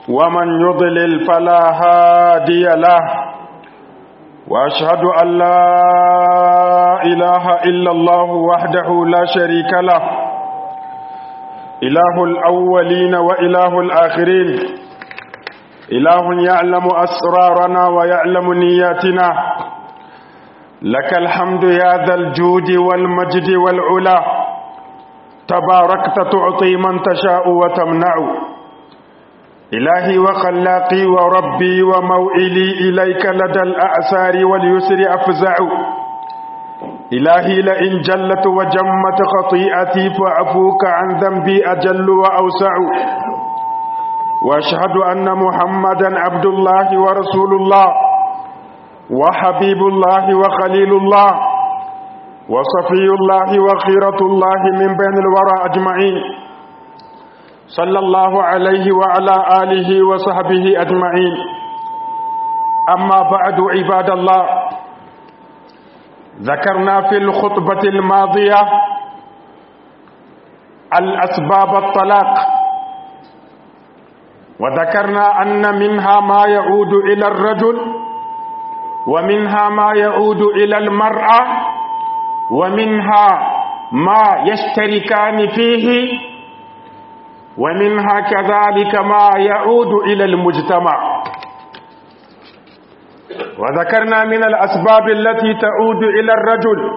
ومن يضلل فلا هادي له وأشهد أن لا إله إلا الله وحده لا شريك له إله الأولين وإله الآخرين إله يعلم أسرارنا ويعلم نياتنا لك الحمد يا ذا الجود والمجد والعلا تباركت تعطي من تشاء وتمنع إلهي وخلاقي وربي وموئلي إليك لدى الأعسار واليسر أفزع إلهي لئن جلت وجمت خطيئتي فعفوك عن ذنبي أجل وأوسع وأشهد أن محمدا عبد الله ورسول الله وحبيب الله وخليل الله وصفي الله وخيرة الله من بين الورى أجمعين صلى الله عليه وعلى آله وصحبه أجمعين أما بعد عباد الله ذكرنا في الخطبة الماضية الأسباب الطلاق وذكرنا أن منها ما يعود إلى الرجل ومنها ما يعود إلى المرأة ومنها ما يشتركان فيه ومنها كذلك ما يعود إلى المجتمع وذكرنا من الأسباب التي تعود إلى الرجل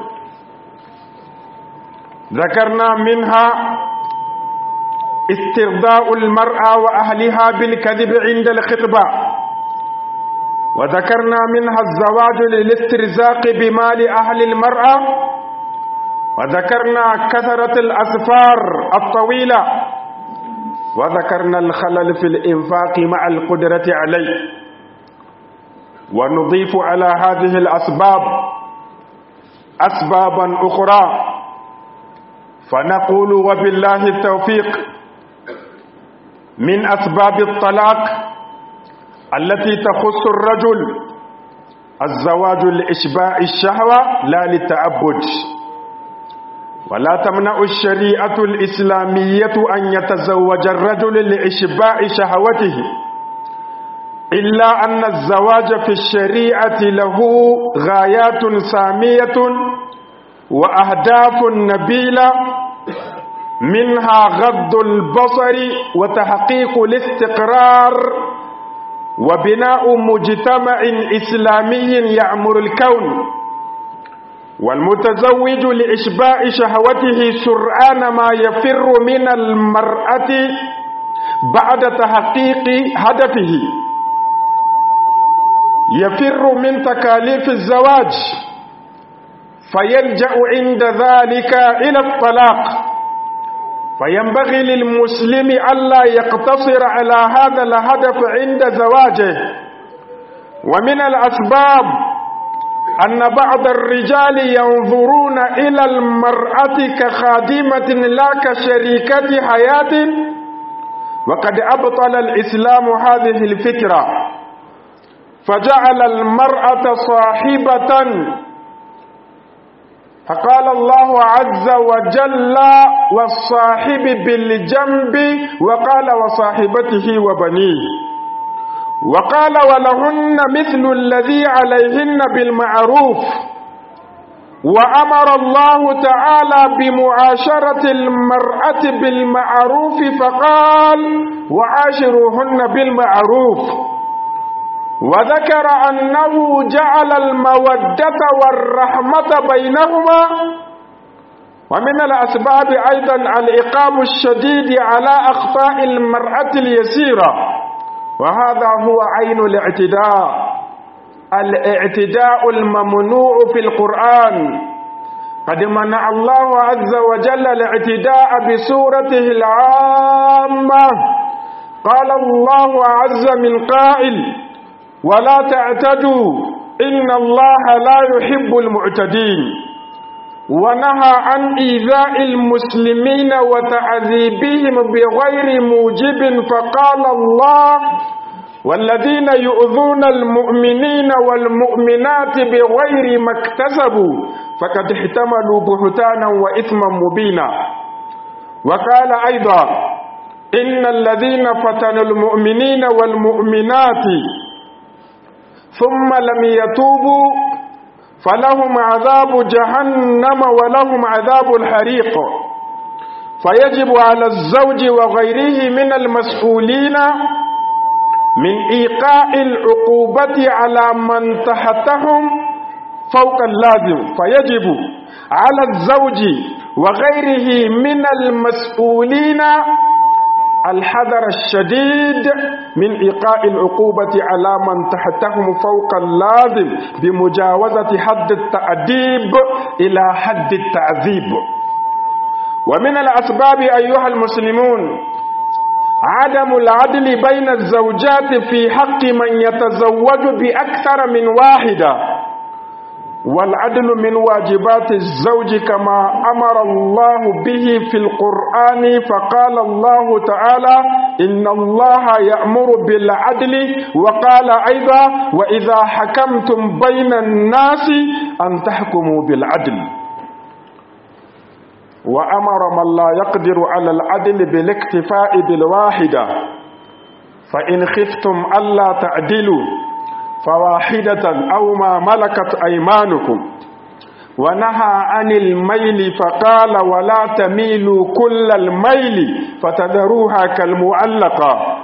ذكرنا منها استرضاء المرأة وأهلها بالكذب عند الخطبة وذكرنا منها الزواج للاسترزاق بمال أهل المرأة وذكرنا كثرة الأسفار الطويلة وذكرنا الخلل في الإنفاق مع القدرة عليه ونضيف على هذه الأسباب أسبابا أخرى فنقول وبالله التوفيق من أسباب الطلاق التي تخص الرجل الزواج لإشباع الشهوة لا للتعبد ولا تمنع الشريعة الإسلامية أن يتزوج الرجل لإشباع شهوته إلا أن الزواج في الشريعة له غايات سامية وأهداف نبيلة منها غض البصر وتحقيق الاستقرار وبناء مجتمع إسلامي يعمر الكون والمتزوج لإشباع شهوته سرعان ما يفر من المرأة بعد تحقيق هدفه يفر من تكاليف الزواج فيلجأ عند ذلك إلى الطلاق فينبغي للمسلم ألا يقتصر على هذا الهدف عند زواجه ومن الأسباب أن بعض الرجال ينظرون إلى المرأة كخادمة لا كشريكة حياة وقد أبطل الإسلام هذه الفكرة فجعل المرأة صاحبة فقال الله عز وجل والصاحب بالجنب وقال وصاحبته وبنيه وقال ولهن مثل الذي عليهن بالمعروف وأمر الله تعالى بمعاشرة المرأة بالمعروف فقال وعاشروهن بالمعروف وذكر أنه جعل المودة والرحمة بينهما ومن الأسباب أيضا الإقام الشديد على أخطاء المرأة اليسيرة وهذا هو عين الاعتداء الاعتداء الممنوع في القرآن قد منع الله عز وجل الاعتداء بسورته العامة قال الله عز من قائل ولا تعتدوا إن الله لا يحب المعتدين ونهى عن إيذاء المسلمين وتعذيبهم بغير موجب فقال الله والذين يؤذون المؤمنين والمؤمنات بغير ما اكتسبوا فقد احتملوا بهتانا وإثما مبينا وقال أيضا إن الذين فتنوا المؤمنين والمؤمنات ثم لم يتوبوا فلهم عذاب جهنم ولهم عذاب الحريق فيجب على الزوج وغيره من المسؤولين من إيقاء العقوبة على من تحتهم فوق اللازم فيجب على الزوج وغيره من المسؤولين الحذر الشديد من إيقاء العقوبة على من تحتهم فوق اللازم بمجاوزة حد التأديب إلى حد التعذيب ومن الأسباب أيها المسلمون عدم العدل بين الزوجات في حق من يتزوج بأكثر من واحدة والعدل من واجبات الزوج كما أمر الله به في القرآن فقال الله تعالى إن الله يأمر بالعدل وقال أيضا وإذا حكمتم بين الناس أن تحكموا بالعدل وأمر من لا يقدر على العدل بالاكتفاء بالواحدة فإن خفتم ألا تعدلوا فواحدة أو ما ملكت أيمانكم ونهى عن الميل فقال ولا تميلوا كل الميل فتذروها كالمعلقة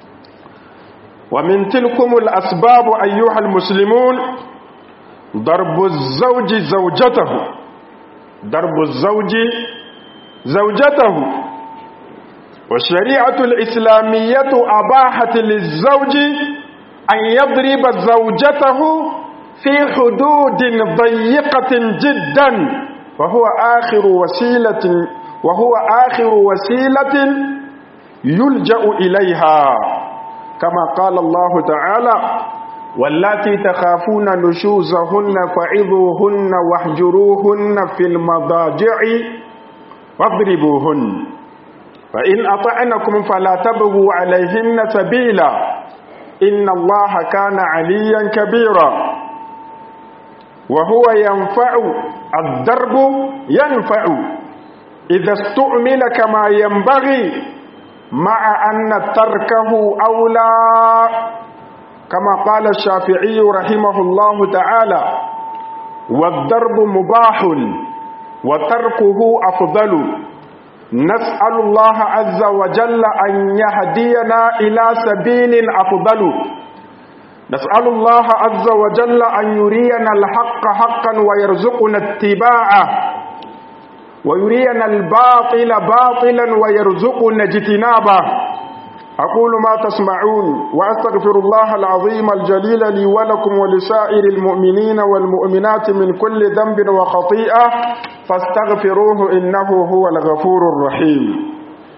ومن تلكم الأسباب أيها المسلمون ضرب الزوج زوجته ضرب الزوج زوجته والشريعة الإسلامية أباحت للزوج أن يضرب زوجته في حدود ضيقة جدا وهو آخر وسيلة وهو آخر وسيلة يلجأ إليها كما قال الله تعالى واللاتي تخافون نشوزهن فعظوهن واهجروهن في المضاجع واضربوهن فإن أطعنكم فلا تبغوا عليهن سبيلا إن الله كان عليا كبيرا وهو ينفع الضرب ينفع إذا استعمل كما ينبغي مع أن تركه أولى كما قال الشافعي رحمه الله تعالى والضرب مباح وتركه أفضل نسأل الله عز وجل أن يهدينا إلى سبيل أفضل نسأل الله عز وجل أن يرينا الحق حقا ويرزقنا اتباعه ويرينا الباطل باطلا ويرزقنا اجتنابه أقول ما تسمعون وأستغفر الله العظيم الجليل لي ولكم ولسائر المؤمنين والمؤمنات من كل ذنب وخطيئة فاستغفروه إنه هو الغفور الرحيم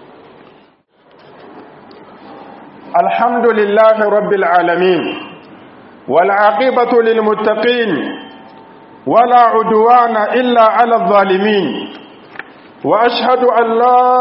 الحمد لله رب العالمين والعاقبة للمتقين ولا عدوان إلا على الظالمين وأشهد أن لا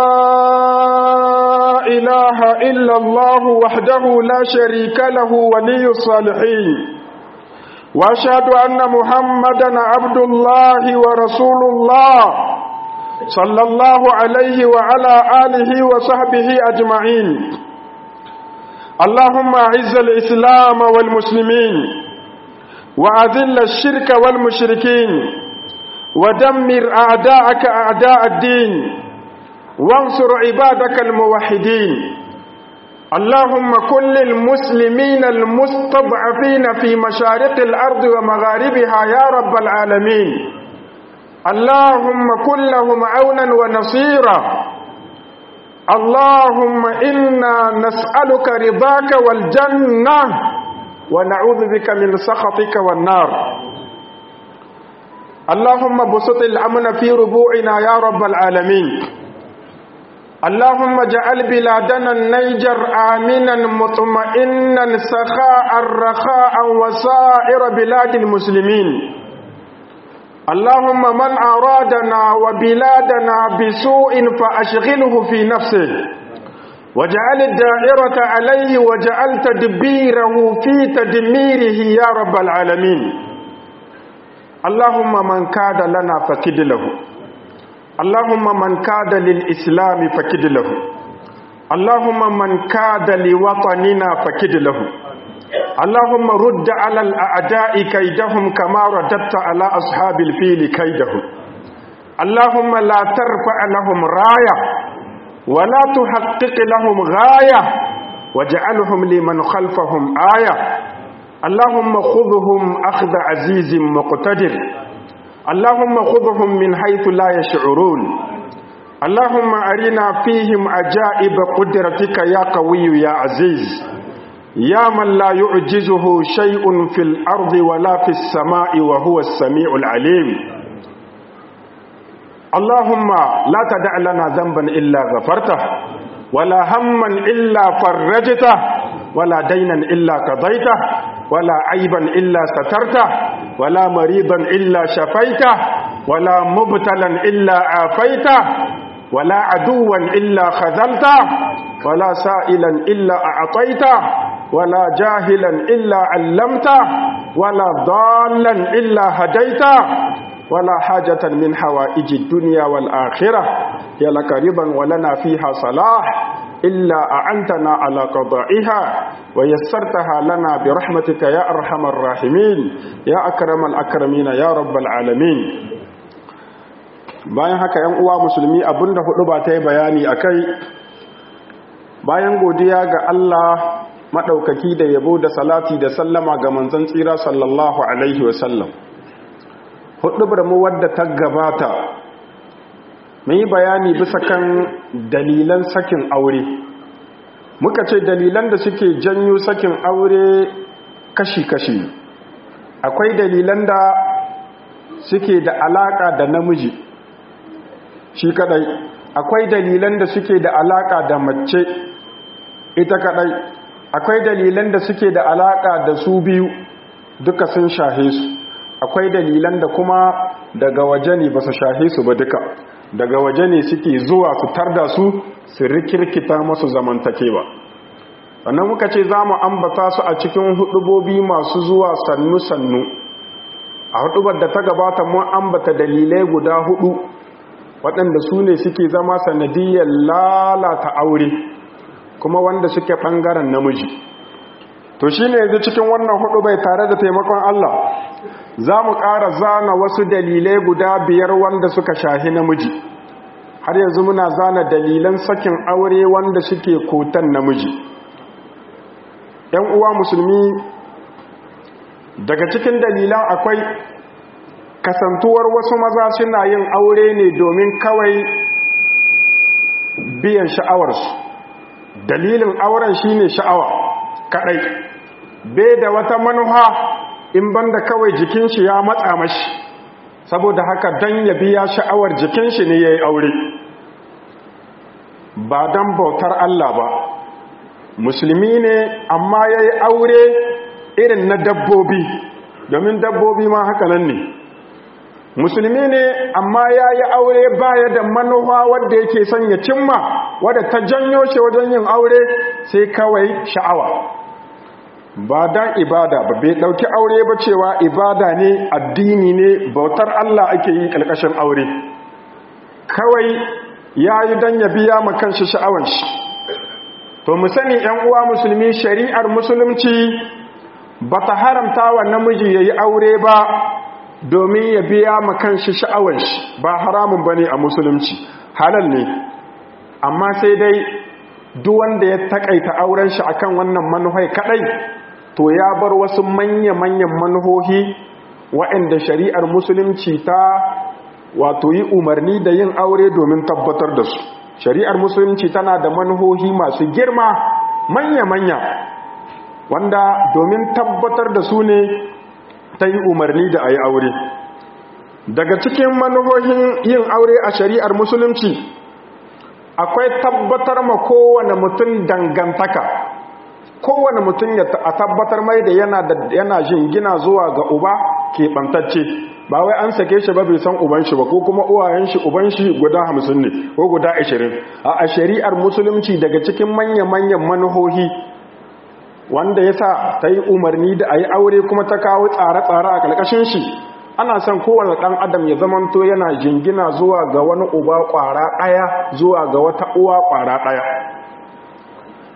إله إلا الله وحده لا شريك له ولي الصالحين وأشهد أن محمدا عبد الله ورسول الله صلى الله عليه وعلى آله وصحبه أجمعين اللهم أعز الإسلام والمسلمين وأذل الشرك والمشركين ودمر أعداءك أعداء الدين وانصر عبادك الموحدين اللهم كن للمسلمين المستضعفين في مشارق الأرض ومغاربها يا رب العالمين اللهم كن لهم عونا ونصيرا اللهم إنا نسألك رضاك والجنة ونعوذ بك من سخطك والنار اللهم بسط الأمن في ربوعنا يا رب العالمين اللهم اجعل بلادنا النيجر آمنا مطمئنا سخاء رخاء وسائر بلاد المسلمين اللهم من أرادنا وبلادنا بسوء فأشغله في نفسه وجعل الدائرة عليه وجعل تدبيره في تدميره يا رب العالمين اللهم من كاد لنا فكد له اللهم من كاد للإسلام فكد له اللهم من كاد لوطننا فكد له اللهم رد على الأعداء كيدهم كما رددت على أصحاب الفيل كيدهم اللهم لا ترفع لهم راية ولا تحقق لهم غاية واجعلهم لمن خلفهم آية اللهم خذهم أخذ عزيز مقتدر اللهم خذهم من حيث لا يشعرون اللهم أرنا فيهم عجائب قدرتك يا قوي يا عزيز يا من لا يعجزه شيء في الأرض ولا في السماء وهو السميع العليم اللهم لا تدع لنا ذنبا إلا غفرته ولا هما إلا فرجته ولا دينا إلا قضيته ولا عيبا إلا سترته ولا مريضا إلا شفيته ولا مبتلا إلا عافيته ولا عدوا إلا خذلته ولا سائلا إلا أعطيته ولا جاهلا إلا علمته ولا ضالا إلا هديته ولا حاجة من حوائج الدنيا والآخرة هي لك رضا ولنا فيها صلاح إلا أعنتنا على قضائها ويسرتها لنا برحمتك يا أرحم الراحمين يا أكرم الأكرمين يا رب العالمين bayan haka ‘yan uwa musulmi abinda hudu ba ta yi bayani a kai bayan godiya ga Allah maɗaukaki da yabo da salati da sallama ga manzon tsira sallallahu alaihi wasallam hudu mu wadda ta gabata mun yi bayani bisa kan dalilan sakin aure muka ce dalilan da suke janyo sakin aure kashi-kashi akwai dalilan da suke da alaka da namiji shi kadai akwai dalilan da suke da alaka da mace ita kadai akwai dalilan da suke da alaka da su biyu duka sun shahe su akwai dalilan da kuma daga waje ne ba su shahe su ba duka daga waje ne suke zuwa su tarda su su rikirkita masu zamantakewa sannan muka ce za mu ambata su a cikin hudubobi masu zuwa sannu-sannu a hudubar da ta gabata mun ambata dalilai guda hudu waɗanda su ne suke zama sanadiyar lalata aure kuma wanda suke ɓangaren namiji to shi ne yanzu cikin wannan hudu bai tare da taimakon Allah za mu ƙara zana wasu dalilai guda biyar wanda suka shahi namiji har yanzu muna zana dalilan sakin aure wanda suke kotan namiji ‘yan uwa musulmi daga cikin dalilan akwai kasantuwar wasu maza suna yin aure ne domin kawai biyan sha'awarsu dalilin auren shine sha'awa kadai bai da wata manuha in banda kawai jikin shi ya matsa mashi saboda haka dan ya biya sha'awar jikin shi ne yayi aure ba dan bautar Allah ba musulmi ne amma yayi aure irin na dabbobi domin dabbobi ma haka nan ne musulmi ne amma ya yi aure baya da manufa wadda yake son ya cimma wadda ta janyo shi wajen yin aure sai kawai sha'awa ba dan ibada ba bai dauki aure ba cewa ibada ne addini ne bautar Allah ake yi kalkashin aure kawai ya yi dan ya biya ma kanshi sha'awan shi to mu sani yan uwa musulmi shari'ar musulunci bata haramta wa namiji yayi aure ba domin ya biya ma kanshi sha'awar shi ba haramun bane a musulunci halal ne amma sai dai duk wanda ya takaita auren shi akan wannan manuhai kadai to ya bar wasu manya-manyan manuhohi waɗanda shari'ar musulunci ta wato yi umarni da yin aure domin tabbatar da su shari'ar musulunci tana da manuhohi masu girma manya-manya wanda domin tabbatar da su ne ta yi umarni da a yi aure daga cikin manuhohin yin aure a shari'ar musulunci akwai tabbatar ma kowane mutum dangantaka kowane mutum ya a tabbatar mai da yana da yana jingina zuwa ga uba keɓantacce ba wai an sake shi ba bai san uban shi ba ko kuma uwayen shi uban shi guda hamsin ne ko guda ashirin a shari'ar musulunci daga cikin manya-manyan manuhohi wanda ya sa ta yi umarni da a yi aure kuma ta kawo tsare-tsare a ƙarƙashin shi ana son kowane ɗan adam ya zamanto yana jingina zuwa ga wani uba ƙwara ɗaya zuwa ga wata uwa ƙwara ɗaya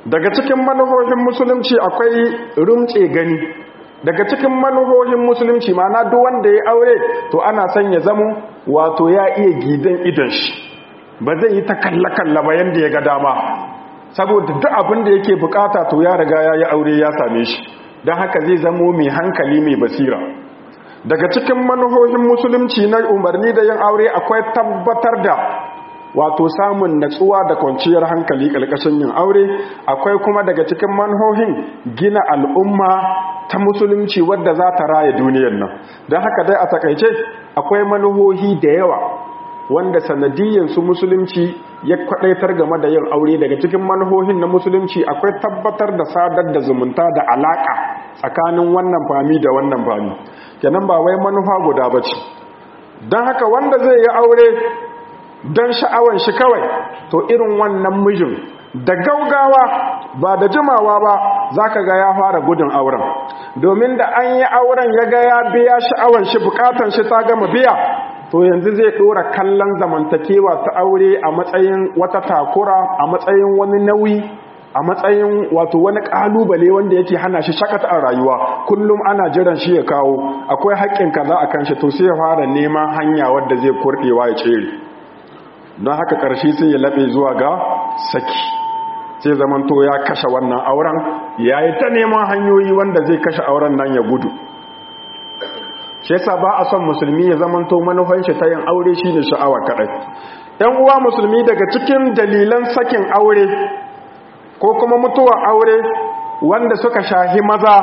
daga cikin manuhohin musulunci akwai rumtse gani daga cikin manuhohin musulunci mana duk wanda ya aure to ana son ya zamo wato ya iya gidan idan shi ba zai yi ta kalla-kalla ba yadda ya ga dama saboda duk abin da yake bukata to ya riga ya yi aure ya same shi don haka zai zamo mai hankali mai basira daga cikin manuhohin musulunci na umarni da yin aure akwai tabbatar da wato samun natsuwa da kwanciyar hankali ƙarƙashin yin aure akwai kuma daga cikin manhohin gina al'umma ta musulunci wadda za ta raya duniyar nan don haka dai a takaice akwai manuhohi da yawa wanda sanadiyyansu musulunci ya kwadaitar game da yin aure daga cikin manhohin na musulunci akwai tabbatar da sadar da zumunta da alaka tsakanin wannan fami da wannan fami kenan ba wai manufa guda ba ce don haka wanda zai yi aure don sha'awan shi kawai to irin wannan mijin da gaugawa ba da jimawa ba za ka ga ya fara gudun auren domin da an yi auren ya ga ya biya sha'awan shi bukatan shi ta gama biya to yanzu zai dora kallon zamantakewa ta aure a matsayin wata takura a matsayin wani nauyi a matsayin wato wani kalubale wanda yake hana shi shakata a rayuwa kullum ana jiran shi ya kawo akwai haƙƙin kaza a kan shi to sai ya fara neman hanya wadda zai kurɗewa ya tsere don haka ƙarshe sai ya laɓe zuwa ga saki sai zamanto ya kashe wannan auren ya yi ta neman hanyoyi wanda zai kashe auren nan ya gudu shi yasa ba a son musulmi ya zamanto manufan shi ta yin aure shine sha'awa kadai ɗan uwa musulmi daga cikin dalilan sakin aure ko kuma mutuwar aure wanda suka shahi maza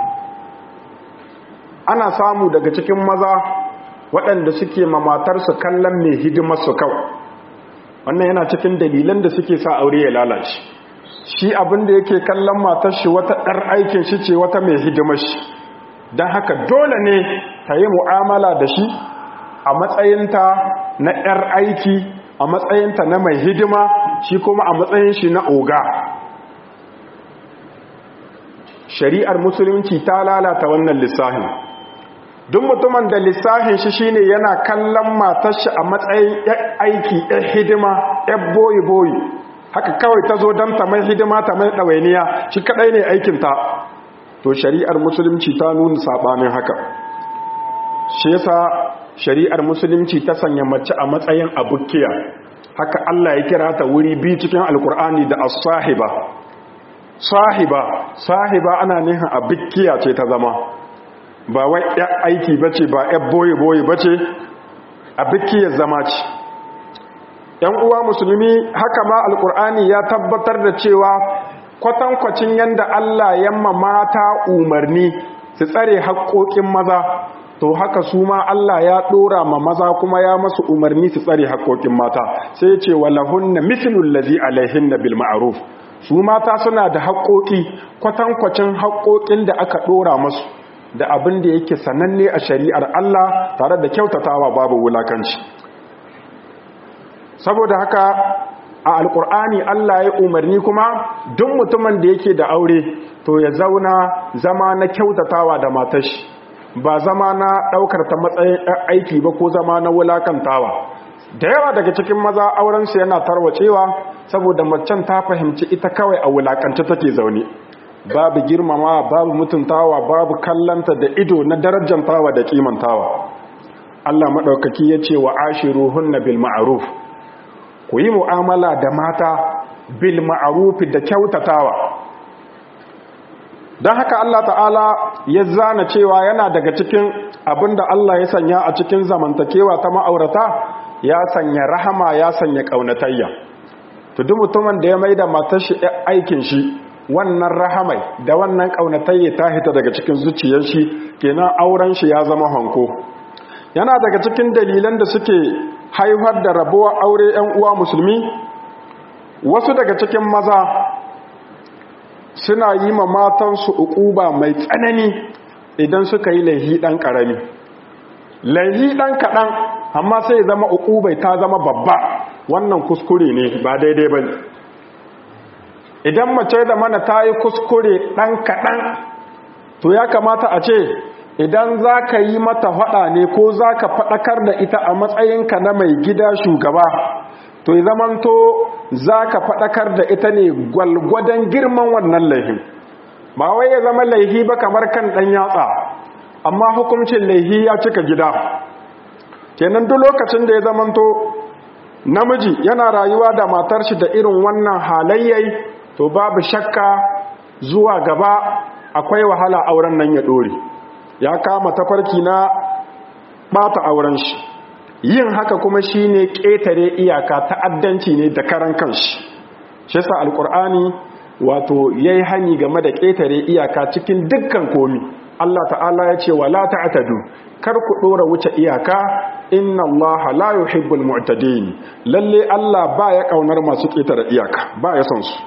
ana samu daga cikin maza waɗanda suke mamatarsu kallon mai hidimar su kawai wannan yana cikin dalilan da suke sa aure ya lalace shi abin da yake kallon matar shi wata ɗar aikin shi ce wata mai hidimar shi don haka dole ne ta yi mu'amala da shi a matsayinta na 'yar aiki a matsayinta na mai hidima shi kuma a matsayin shi na oga shari'ar musulunci ta lalata wannan lissahin duk mutumin da lissahin shi shine yana kallon matar shi a matsayin 'yar aiki 'yar hidima 'yar boyi-boyi haka kawai ta zo don ta mai hidima ta mai ɗawainiya shi kaɗai ne aikinta to shari'ar musulunci ta nuna sabanin haka shi yasa shari'ar musulunci ta sanya mace a matsayin abukiya haka Allah ya kira ta wuri biyu cikin alkur'ani da as-sahiba sahiba sahiba ana nihin abukiya ce ta zama ba wai ya aiki bace ba ya boye boye bace abukiyar zama ce yan uwa musulmi haka ma alkur'ani ya tabbatar da cewa kwatankwacin yadda Allah yamma mata umarni su tsare haƙoƙin maza to haka su ma Allah ya ɗora ma maza kuma ya masu umarni su tsare haƙoƙin mata sai ce walahunna mithlul ladhi alaihinna bil ma'ruf su mata suna da haƙoƙi kwatankwacin haƙoƙin da aka ɗora masu da abin da yake sananne a shari'ar Allah tare da kyautatawa babu wulakanci saboda haka a alkur'ani Allah ya umarni kuma duk mutumin da yake da aure to ya zauna zama na kyautatawa da matashi ba zama na daukar ta matsayin aiki ba ko zama na wulakantawa da yawa daga cikin maza aurensu yana tarwacewa saboda macen ta fahimci ita kawai a wulakance take zaune babu girmama babu mutuntawa babu kallanta da ido na darajantawa da kimantawa Allah madaukaki ya ce wa ashiruhunna bil ma'ruf ku yi mu'amala da mata bil ma'arufi da kyautatawa don haka Allah ta'ala ya zana cewa yana daga cikin abinda Allah ya sanya a cikin zamantakewa ta ma'aurata ya sanya rahama ya sanya ƙaunatayya to duk mutumin da ya mai da matar shi aikin shi wannan rahamai da wannan ƙaunatayya ta hita daga cikin zuciyar shi kenan auren shi ya zama hanko yana daga cikin dalilan da suke haifar da rabuwa aure 'yan uwa musulmi wasu daga cikin maza suna yi ma matansu ukuba mai tsanani idan suka yi laihi ɗan ƙarami laihi ɗan kaɗan amma sai zama ukubai ta zama babba wannan kuskure ne ba daidai ba idan mace da mana ta yi kuskure ɗan kaɗan to ya kamata a ce idan za ka yi mata faɗa ne ko za ka faɗakar da ita a matsayinka na mai gida shugaba to ya zamanto za ka faɗakar da ita ne gwalgwadon girman wannan laihin ba wai ya zama laihi ba kamar kan ɗan yatsa amma hukuncin laihi ya cika gida kenan duk lokacin da ya zamanto namiji yana rayuwa da matar shi da irin wannan halayyai to babu shakka zuwa gaba akwai wahala auren nan ya dore ya kama tafarki na bata auren shi yin haka kuma shine ƙetare iyaka ta'addanci ne da karan kanshi shi yasa alqur'ani wato yayi hani game da ƙetare iyaka cikin dukkan komi Allah ta'ala ya ce wala ta'tadu kar ku dora wuce iyaka inna Allah la yuhibbul mu'tadin lalle Allah baya kaunar masu ƙetare iyaka baya son su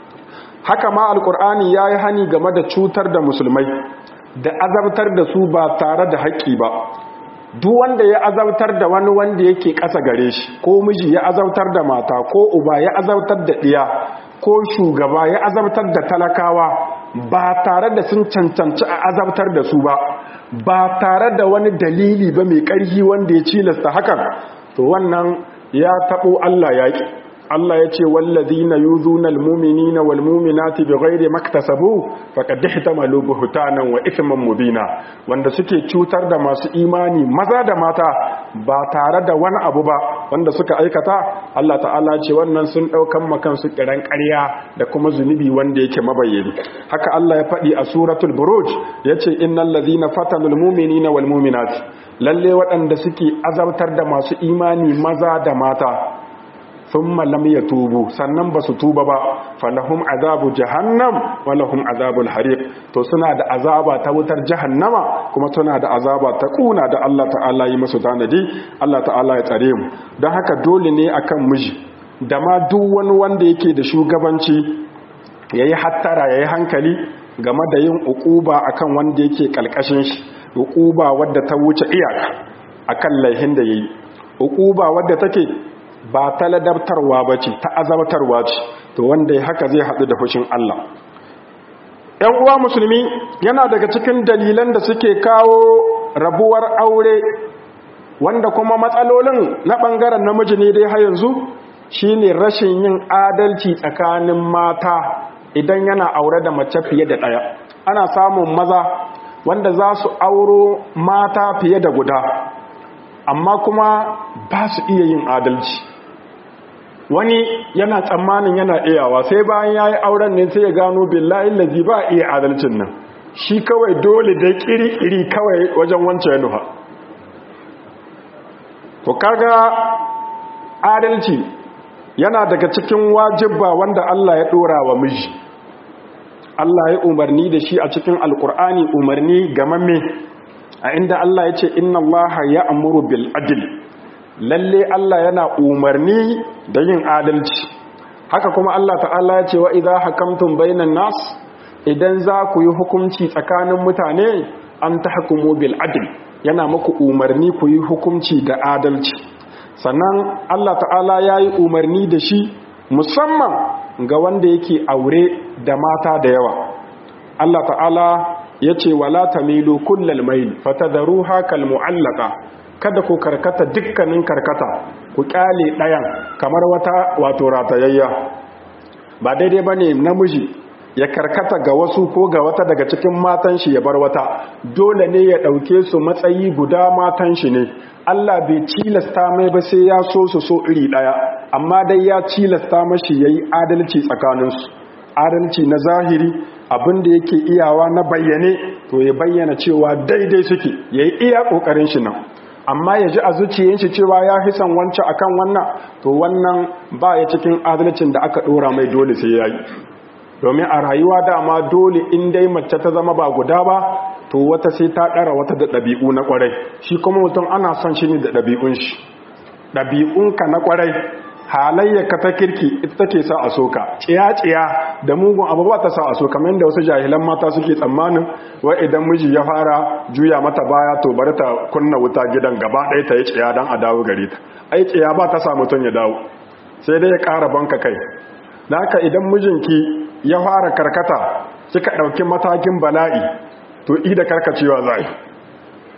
haka ma alqur'ani yayi hani game da cutar da musulmai da azabtar da su ba tare da haƙƙi ba duk wanda ya azabtar da wani wanda yake ƙasa gare shi ko miji ya azabtar da mata ko uba ya azabtar da ɗiya ko shugaba ya azabtar da talakawa ba tare da sun cancanci a azabtar da su ba ba tare da wani dalili ba mai ƙarfi wanda ya cilasta hakan to wannan ya taɓo Allah yaƙi Allah ya ce wallazina yuzuna almu'minina walmu'minati bighairi maktasabu faqad ihtamalu buhtanan wa ithman mubina wanda suke cutar da masu imani maza da mata ba tare da wani abu ba wanda suka aikata Allah ta'ala ce wannan sun daukan makan su kiran ƙarya da kuma zunubi wanda yake mabayyani haka Allah ya faɗi a suratul buruj yace innal ladhina fatanul mu'minina walmu'minati lalle waɗanda suke azabtar da masu imani maza da mata thumma lam yatubu sannan ba su tuba ba falahum azabu jahannam wa lahum azabul hariq to suna da azaba ta wutar jahannama kuma suna da azaba ta kuna da Allah ta'ala yi musu tanadi Allah ta'ala ya tsare mu don haka dole ne akan miji da ma duk wani wanda yake da shugabanci yayi hattara yayi hankali game da yin ukuba akan wanda yake kalkashin shi ukuba wadda ta wuce iyaka akan laihin da yayi ukuba wadda take ba ta ladabtarwa ba ce ta azabtarwa ce to wanda ya haka zai haɗu da fushin Allah ‘yan uwa musulmi yana daga cikin dalilan da suke kawo rabuwar aure wanda kuma matsalolin na ɓangaren namiji ne dai har yanzu shine rashin yin adalci tsakanin mata idan yana aure da mace fiye da ɗaya ana samun maza wanda za su auro mata fiye da guda amma kuma ba su iya yin adalci wani yana tsammanin yana iyawa sai bayan ya yi auren ne sai ya gano billahi lazi ba iya adalcin nan shi kawai dole da kiri-kiri kawai wajen wancan yanuwa to kaga adalci yana daga cikin wajibba wanda Allah ya dora wa miji Allah ya umarni da shi a cikin alkur'ani umarni gamamme a inda Allah ya ce inna Allah ya amuru bil adl lalle Allah yana umarni da yin adalci haka kuma Allah ta'ala ya ce wa idza hakamtum bainan nas idan za ku yi hukunci tsakanin mutane an tahkumu bil adl yana muku umarni ku yi hukunci da adalci sannan Allah ta'ala ya yi umarni da shi musamman ga wanda yake aure da mata da yawa Allah ta'ala ya ce wala tamilu kullal mail fatadharuha kal mu'allaqa kada ku karkata dukkanin karkata ku kyale ɗayan kamar wata wato ratayayya ba daidai bane namiji ya karkata ga wasu ko ga wata daga cikin matan shi ya bar wata dole ne ya ɗauke su matsayi guda matan shi ne Allah bai cilasta mai ba sai ya so su so iri ɗaya amma dai ya cilasta mashi yayi adalci tsakaninsu adalci na zahiri abin da yake iyawa na bayyane to ya bayyana cewa daidai suke yayi iya kokarin shi nan amma ya ji a zuciyar shi cewa ya fi son wancan akan wannan to wannan ba ya cikin adalcin da aka dora mai dole sai yayi domin a rayuwa dama dole in dai mace ta zama ba guda ba to wata sai ta ɗara wata da ɗabi'u na ƙwarai shi kuma mutum ana son shi ne da ɗabi'un shi ɗabi'unka na ƙwarai halayyarka ta kirki ita take sa a soka tsiya-tsiya da mugun abu ba ta sa a soka kamar da wasu jahilan mata suke tsammanin wa idan miji ya fara juya mata baya to bari ta kunna wuta gidan gaba ɗaya ta yi tsiya don a dawo gare ta ai tsiya ba ta sa mutum ya dawo sai dai ya ƙara banka kai da haka idan mijinki ya fara karkata kika ɗauki matakin bala'i to ida karkacewa za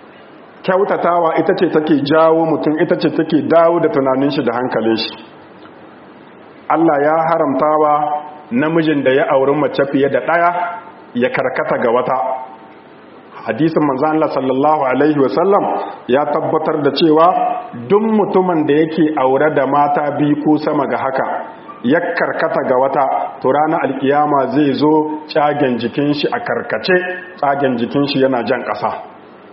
kyautatawa ita ce take jawo mutum ita ce take dawo da tunanin shi da hankalin shi Allah ya haramtawa namijin da ya auri mace fiye da ɗaya ya karkata ga wata hadisin manzo Allah sallallahu alaihi wasallam ya tabbatar da cewa duk mutumin da yake aure da mata biyu ko sama ga haka ya karkata ga wata to ranar alkiyama zai zo tsagen jikin shi a karkace tsagen jikin shi yana jan ƙasa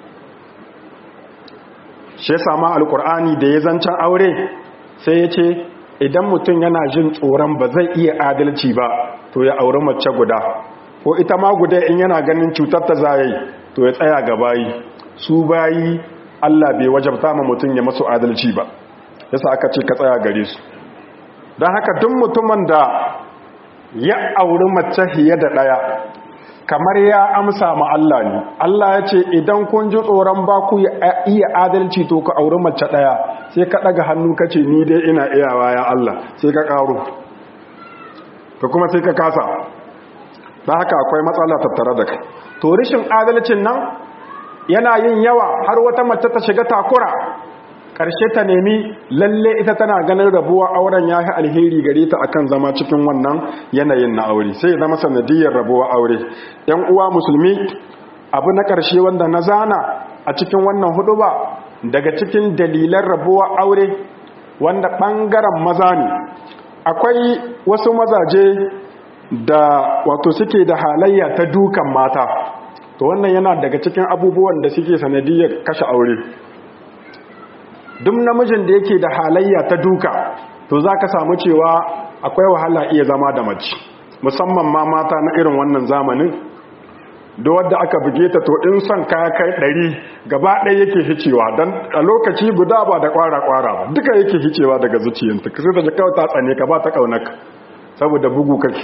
shi ya sama alkur'ani da ya zancen aure sai ya ce idan mutum yana jin tsoron ba zai iya adalci ba to ya auri mace guda ko ita ma guda in yana ganin cutar ta zai to ya tsaya ga bayi su bayi Allah bai wajabta ma mutum ya masu adalci ba yasa aka ce ka tsaya gare su don haka duk mutumin da ya auri mace fiye da ɗaya kamar ya amsa ma Allah ne Allah ya ce idan kun ji tsoron ba ku iya adalci to ka auri mace ɗaya sai ka ɗaga hannu ka ce ni dai ina iyawa ya Allah sai ka ƙaro ka kuma sai ka kasa da haka akwai matsala tattare da kai to rishin adalcin nan yana yin yawa har wata mace ta shiga takura ƙarshe ta nemi lalle ita tana ganin rabuwa auren ya yi alheri gare ta akan zama cikin wannan yanayin na aure sai zama sanadiyar rabuwa aure yan uwa musulmi abu na ƙarshe wanda na zana a cikin wannan hudu ba daga cikin dalilan rabuwa aure wanda ɓangaren maza ne akwai wasu mazaje da wato suke da halayya ta dukan mata to wannan yana daga cikin abubuwan da suke sanadiyar kashe aure duk namijin da yake da halayya ta duka to za ka samu cewa akwai wahala iya zama da mace musamman ma mata na irin wannan zamanin da wadda aka buge ta to in son kaya kai ɗari gaba ɗaya yake hicewa don a lokaci guda ba da kwara-kwara ba duka yake hicewa daga zuciyanta sai ta ji kawai ta tsane ka ba ta ƙaunaka saboda bugu kake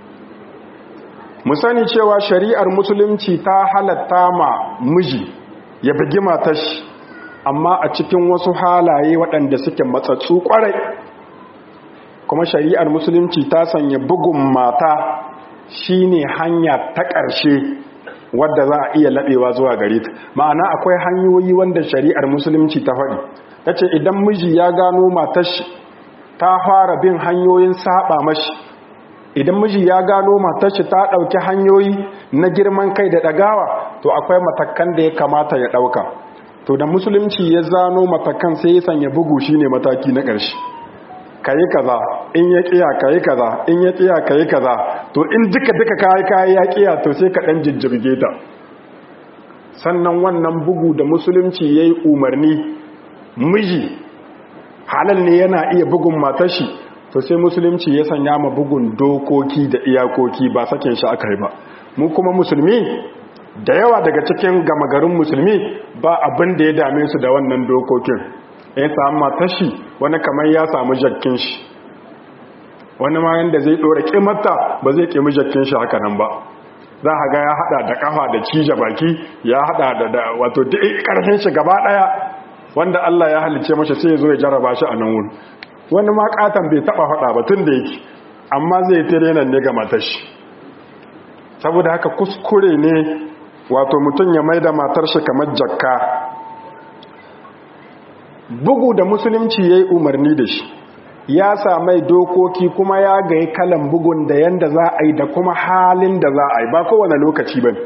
mu sani cewa shari'ar musulunci ta halatta ma miji ya bugi matar shi amma a cikin wasu halaye waɗanda suke matsatsu ƙwarai kuma shari'ar musulunci ta sanya bugun mata shine hanya ta ƙarshe wadda za a iya laɓewa zuwa gare ta ma'ana akwai hanyoyi wanda shari'ar musulunci ta faɗi ta ce idan miji ya gano matar shi ta fara bin hanyoyin saba mashi idan miji ya gano matar shi ta ɗauki hanyoyi na girman kai da ɗagawa to akwai matakan da ya kamata ya ɗauka to da musulunci ya zano matakan sai ya sanya bugu shine mataki na ƙarshe kayi kaza in ya kiya kayi kaza in ya kiya kayi kaza to in duka duka kayi kayi ya kiya to sai ka dan jijjirge ta sannan wannan bugu da musulunci yayi umarni miji halal ne yana iya bugun matar shi to sai musulunci ya sanya ma bugun dokoki da iyakoki ba sakin shi aka yi ba mu kuma musulmi da yawa daga cikin gama garin musulmi ba abin da ya dame su da wannan dokokin ya samu matashi wani kamar ya samu jakkin shi wani ma yanda zai dora kimarta ba zai kimi jakkin shi haka nan ba za a ga ya hada da kafa da cije baki ya hada da wato duk karfin shi gaba daya wanda Allah ya halice masa sai ya zo ya jarraba shi a nan wurin wani ma katan bai taba fada ba tun da yake amma zai tare nan ne ga matashi saboda haka kuskure ne wato mutum ya maida matar shi kamar jakka bugu da musulunci ya yi umarni da shi ya samai dokoki kuma ya gayi kalan bugun da yanda za a yi da kuma halin da za a yi ba kowane lokaci ba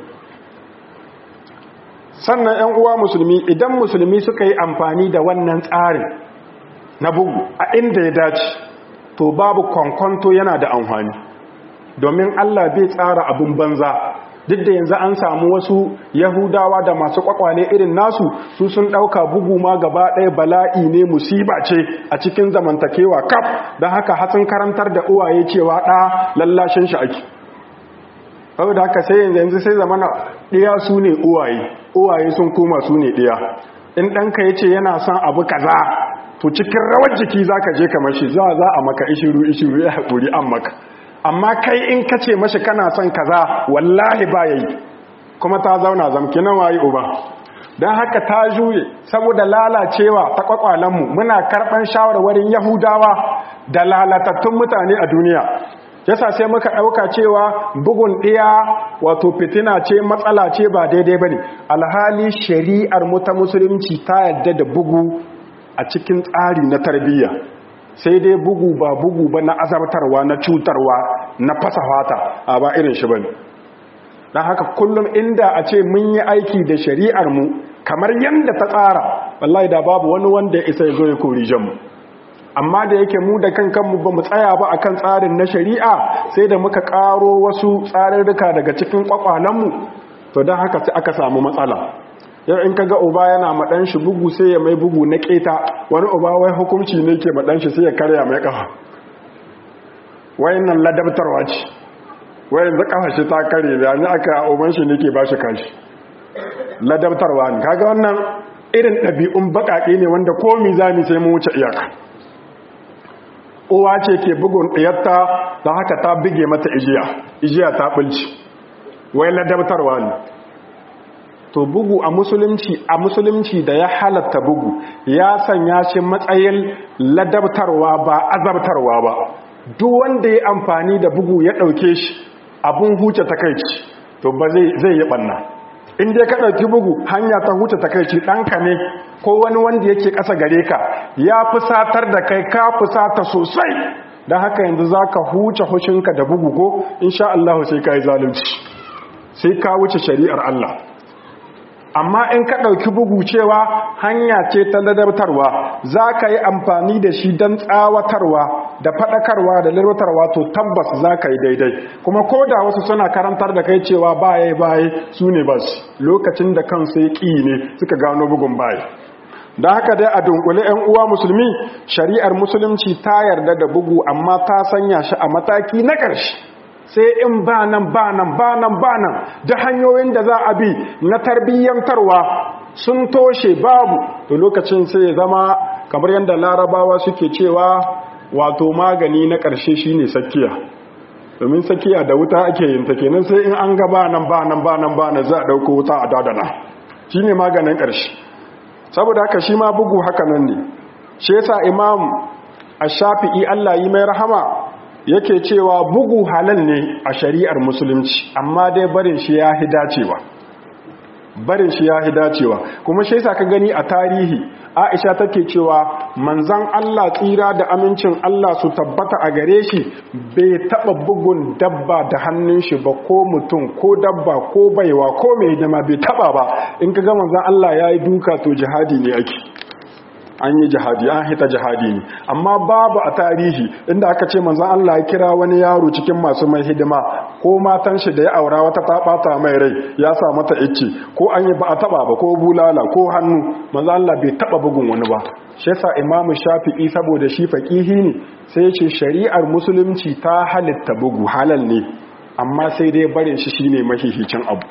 sannan 'yan uwa musulmi idan musulmi suka yi amfani da wannan tsarin na bugu a inda ya dace to babu kwankwanto yana da amfani domin allah bai tsara abin banza duk da yanzu an samu wasu yahudawa da masu kwakwale irin nasu su sun ɗauka bugu ma gaba ɗaya bala'i ne musiba ce a cikin zamantakewa kaf don haka hatsin karantar da uwaye cewa ɗa lallashin shi ake saboda haka sai yanzu yanzu sai zamana ɗiya su ne uwaye uwaye sun koma su ne ɗiya in ɗanka ya ce yana son abu kaza to cikin rawar jiki za ka je kamar shi za a maka ishiru ishiru ya haƙuri an maka amma kai in ka ce mashi kana son kaza wallahi ba yayi kuma ta zauna zamki na wayi uba don haka ta juye saboda lalacewa ta kwakwalenmu muna karɓar shawarwarin yahudawa da lalatattun mutane a duniya yasa sai muka ɗauka cewa bugun ɗiya wato fitina ce matsala ce ba daidai ba ne alhali shari'ar mu ta musulunci ta yadda da bugu a cikin tsari na tarbiyya sai dai bugu ba bugu ba na azabtarwa na cutarwa na fasa fata a ba irin shi bane dan haka kullum inda a ce mun yi aiki da shari'ar mu kamar yanda ta tsara wallahi da babu wani wanda ya isa ya zo ya kori mu amma da yake mu da kankanmu ba mu tsaya ba akan tsarin na shari'a sai da muka karo wasu tsarurruka daga cikin kwakwalenmu to don haka sai aka samu matsala yau in kaga uba yana maɗan shi bugu sai ya mai bugu na keta wani uba wai hukunci ne ke maɗan shi sai ya karya mai kafa wayan nan ladabtarwa ce wayan za kafa shi ta kare da ni aka uban shi ne ke ba shi kashi ladabtarwa ne kaga wannan irin ɗabi'un baƙaƙe ne wanda komi zami sai mu wuce iyaka uwa ce ke bugun ɗiyarta da haka ta bige mata ijiya ijiya ta ɓulci wai ladabtarwa ne to bugu a musulunci a musulunci da ya halatta bugu ya sanya shi matsayin ladabtarwa ba azabtarwa ba duk wanda ya amfani da bugu ya ɗauke shi abun huce takaici to ba zai yi ɓanna in dai ka ɗauki bugu hanya ta huce takaici ɗanka ne ko wani wanda yake ƙasa gare ka ya fusatar da kai ka fusata sosai don haka yanzu za ka huce hushinka da bugu ko insha Allah sai ka yi zalunci sai ka wuce shari'ar Allah amma in ka ɗauki bugu cewa hanya ce ta ladabtarwa za ka yi amfani da shi don tsawatarwa da faɗakarwa da lalwatarwa to tabbas za ka yi daidai kuma ko da wasu suna karantar da kai cewa baye baye su ne ba su lokacin da kansu ya ƙi ne suka gano bugun baye da haka dai a dunkule 'yan uwa musulmi shari'ar musulunci ta yarda da bugu amma ta sanya shi a mataki na ƙarshe sai in ba nan ba nan ba nan ba nan da hanyoyin da za a bi na tarbiyyantarwa sun toshe babu to lokacin sai ya zama kamar yadda larabawa suke cewa wato magani na ƙarshe shine sakiya domin sakiya da wuta ake yin ta kenan sai in an ga ba nan ba nan ba nan ba nan za a ɗauko wuta a dadana shine maganin ƙarshe saboda haka shi ma bugu haka nan ne shi yasa imam ash-shafi'i Allah yi mai rahama yake cewa bugu halal ne a shari'ar musulunci amma dai barin shi ya hi dacewa barin shi ya hi dacewa kuma shi yasa ka gani a tarihi Aisha take cewa manzon Allah tsira da amincin Allah su tabbata a gare shi bai taba bugun dabba da hannun shi ba ko mutum ko dabba ko baiwa ko mai jama bai taba ba in ka ga manzon Allah yayi duka to jihadi ne ake an yi jihadi an hita jihadi ne amma babu a tarihi inda aka ce manzon Allah ya kira wani yaro cikin masu mai hidima ko matan shi da ya aura wata ta bata mai rai ya sa mata icce ko an yi ba a taba ba ko bulala ko hannu manzon Allah bai taba bugun wani ba shi yasa imamu shafi'i saboda shi faqihi ne sai ya ce shari'ar musulunci ta halitta bugu halal ne amma sai dai barin shi shine mahihicin abu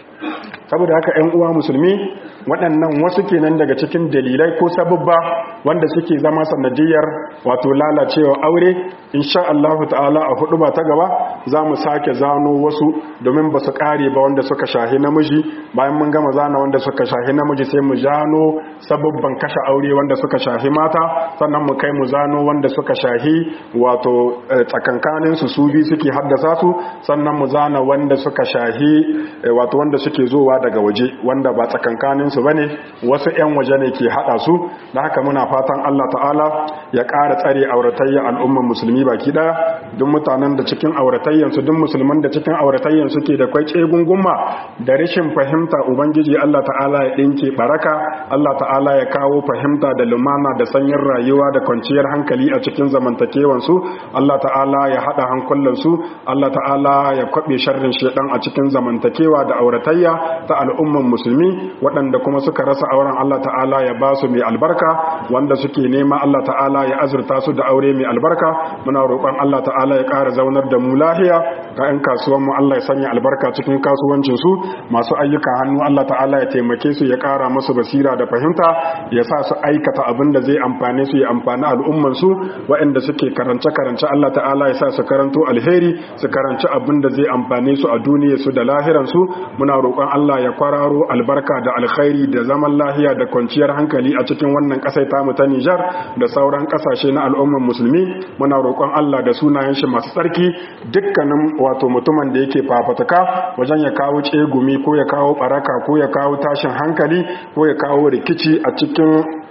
saboda haka 'yan uwa musulmi waɗannan wasu kenan daga cikin dalilai ko sababba wanda suke zama sanadiyar wato lalacewa aure insha Allah ta'ala a hudu ba ta gaba za mu sake zano wasu domin ba su ƙare ba wanda suka shahi namiji bayan mun gama zana wanda suka shahi namiji sai mu zano sababban kashe aure wanda suka shahi mata sannan mu kai mu zano wanda suka shahi wato tsakankanin su su bi suke haddasa su sannan mu zana wanda suka shahi wato wanda suke zowa daga waje wanda ba tsakankanin su bane wasu ƴan waje ne ke hada su da haka muna fatan Allah ta'ala ya ƙara tsare auratayya al'umman musulmi baki daya duk mutanen da cikin auratayyan su duk musulman da cikin auratayyan su ke da kwai tsegungumma da rashin fahimta ubangiji Allah ta'ala ya dinke baraka Allah ta'ala ya kawo fahimta da lumana da sanyin rayuwa da kwanciyar hankali a cikin zamantakewan su Allah ta'ala ya hada hankulan su Allah ta'ala ya kwabe sharrin shedan a cikin zamantakewa da auratayya ta al'umman musulmi waɗanda kuma suka rasa auren Allah ta'ala ya ba su mai albarka wanda suke nema Allah ta'ala ya azurta su da aure mai albarka muna roƙon Allah ta'ala ya ƙara zaunar da mu lahiya ga 'yan kasuwan mu Allah ya sanya albarka cikin kasuwancin su masu ayyukan hannu Allah ta'ala ya taimake su ya ƙara musu basira da fahimta ya sa su aikata abin da zai amfane su ya amfani al'umman su waɗanda suke karance karance Allah ta'ala ya sa su karanto alheri su karanci abin da zai amfane su a duniyar su da lahiran su muna roƙon Allah ya kwararo albarka da alkhairi da zaman lahiya da kwanciyar hankali a cikin wannan ƙasai tamu ta Nijar da sauran ƙasashe na al'umman musulmi muna roƙon Allah da sunayen shi masu tsarki dukkanin wato mutumin da yake fafataka wajen ya kawo tsegumi ko ya kawo baraka ko ya kawo tashin hankali ko ya kawo rikici a cikin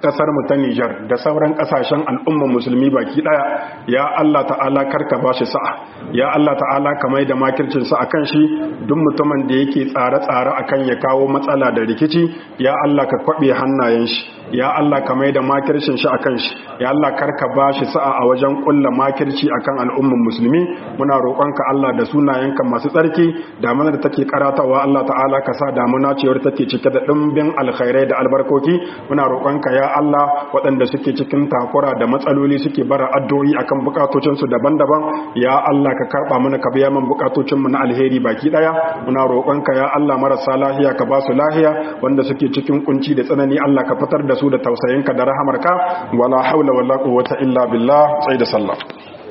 kasar mu ta Nijar da sauran kasashen al'umma musulmi baki daya ya Allah ta'ala karka ba shi sa'a ya Allah ta'ala ka mai da makircin sa akan shi duk mutumin da yake tsare-tsare akan ya kawo matsala da rikici ya Allah ka kwabe hannayen shi ya Allah ka mai da makircin shi akan shi ya Allah karka ba shi sa'a a wajen kulla makirci akan al'umman musulmi muna roƙonka Allah da sunayenka masu tsarki damuna da take karatawa Allah ta'ala ka sa damuna cewar take cike da dimbin alkhairai da albarkoki muna roƙonka ya Allah waɗanda suke cikin takura da matsaloli suke bara addu'o'i akan bukatocin su daban-daban ya Allah ka karba mana ka biya min bukatocin mu na alheri baki daya muna roƙonka ya Allah marasa lahiya ka ba su lahiya wanda suke cikin kunci da tsanani Allah ka fitar da su da tausayinka da rahamarka wala haula wala quwwata illa billah sai da sallah